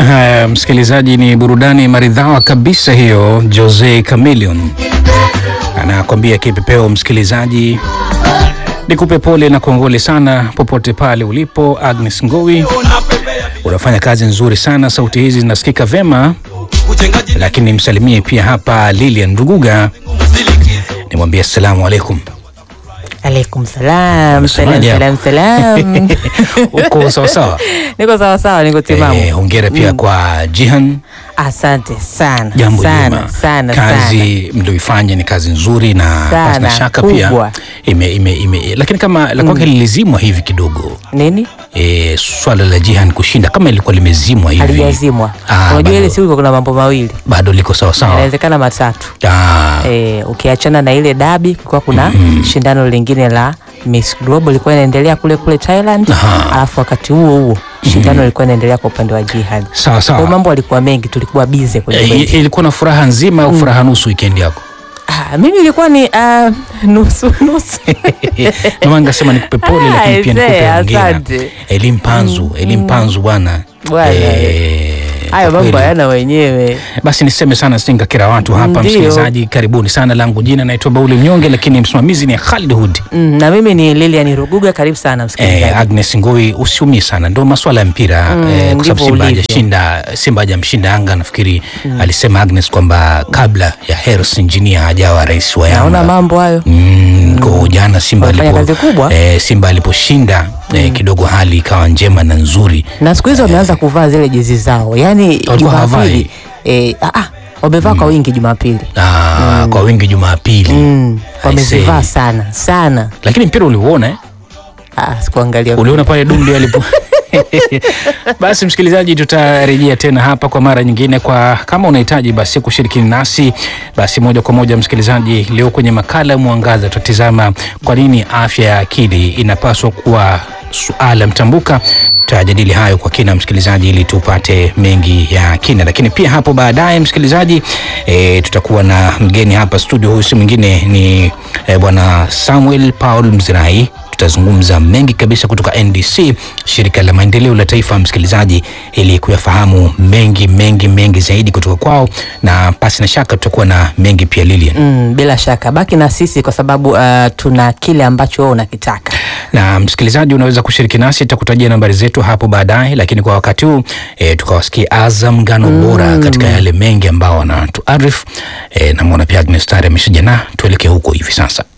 Haya, msikilizaji, ni burudani maridhawa kabisa hiyo. Jose Chameleone anakwambia kipepeo. Msikilizaji, nikupe pole na kongole sana popote pale ulipo. Agnes Ngowi, unafanya kazi nzuri sana, sauti hizi zinasikika vema, lakini msalimie pia hapa Lilian Ruguga, nimwambie assalamu alaikum. Alaikum salam, Unasemaje salam, salam, hapo? salam. Uko sawasawa? Niko sawa sawa, niko timamu. Eh, hongera pia kwa Jihan, Asante sana jambo sana jema. sana sana. kazi mlioifanya ni kazi nzuri na Sana, pasina shaka pia kubwa. ime, ime, ime, lakini kama la kwake lilizimwa hivi kidogo Nini? e, swala la Jihan kushinda kama ilikuwa limezimwa hivi Halijazimwa. Ah, Unajua bado- ile siku kuna mambo mawili, bado liko sawasawa. inawezekana matatu. Ah, Eh, ukiachana na ile dabi, kulikuwa kuna shindano lingine la Miss Global ilikuwa inaendelea kule kule Thailand, Aha. alafu wakati huo huo shindano lilikuwa inaendelea kwa upande wa Jihad. sawa Kwa hiyo sawa. mambo alikuwa mengi, tulikuwa bize kwenye E, kweli. ilikuwa na furaha nzima au furaha nusu weekend yako? Ah, mimi ilikuwa ni ah, nusu nusu. Ndio maana nikasema nikupe pole, Ah, lakini pia aisee, nikupe hongera. asante. Elimu panzu, elimu panzu bwana. Bwana, Eh, Hayo kwa mambo kweli. hayana wenyewe. Basi niseme sana singa kila watu hapa, Ndio. msikilizaji, karibuni sana. Langu jina naitwa Bauli Mnyonge, lakini msimamizi ni Khalid Hud. Mm, na mimi ni Lilian Ruguga, karibu sana msikilizaji. Eh, Agnes Ngoi, usiumie sana, ndo maswala ya mpira Mm, eh, kwa sababu ndivyo Simba ulivyo. hajashinda, Simba hajamshinda Yanga. Nafikiri alisema Agnes kwamba kabla ya Hersi Engineer hajawa rais wa Naona Yanga mambo hayo. Mm, kwa jana Simba Wamefanya alipo, kazi kubwa. eh, Simba aliposhinda eh, kidogo hali ikawa njema na nzuri. Na siku hizi wameanza kuvaa zile jezi zao, yaani hawavai. Jumapili eh, ah, ah, wamevaa kwa wingi Jumapili Ah, kwa wingi Jumapili mm, wamezivaa I say. sana sana. lakini mpira uliuona eh? Ah, sikuangalia uliona pale Dumbi alipo basi msikilizaji, tutarejea tena hapa kwa mara nyingine. Kwa kama unahitaji basi kushiriki nasi basi moja kwa moja, msikilizaji, leo kwenye makala ya Mwangaza tutatizama kwa nini afya ya akili inapaswa kuwa suala mtambuka. Tutajadili hayo kwa kina msikilizaji, ili tupate mengi ya kina, lakini pia hapo baadaye msikilizaji, e, tutakuwa na mgeni hapa studio. Huyu si mwingine ni e, bwana Samuel Paul Mzirai tutazungumza mengi kabisa kutoka NDC, shirika la maendeleo la taifa, msikilizaji, ili kuyafahamu mengi mengi mengi zaidi kutoka kwao, na pasi na shaka tutakuwa na mengi pia Lilian. Mm, bila shaka baki na sisi kwa sababu uh, tuna kile ambacho wewe unakitaka. Na msikilizaji, unaweza kushiriki nasi, tutakutajia nambari zetu hapo baadaye, lakini kwa wakati huu e, tukawasikia Azam ngano bora katika yale mengi ambao wanatuarifu e, namwona pia Agnes Tare ameshajana, tuelekee huko hivi sasa.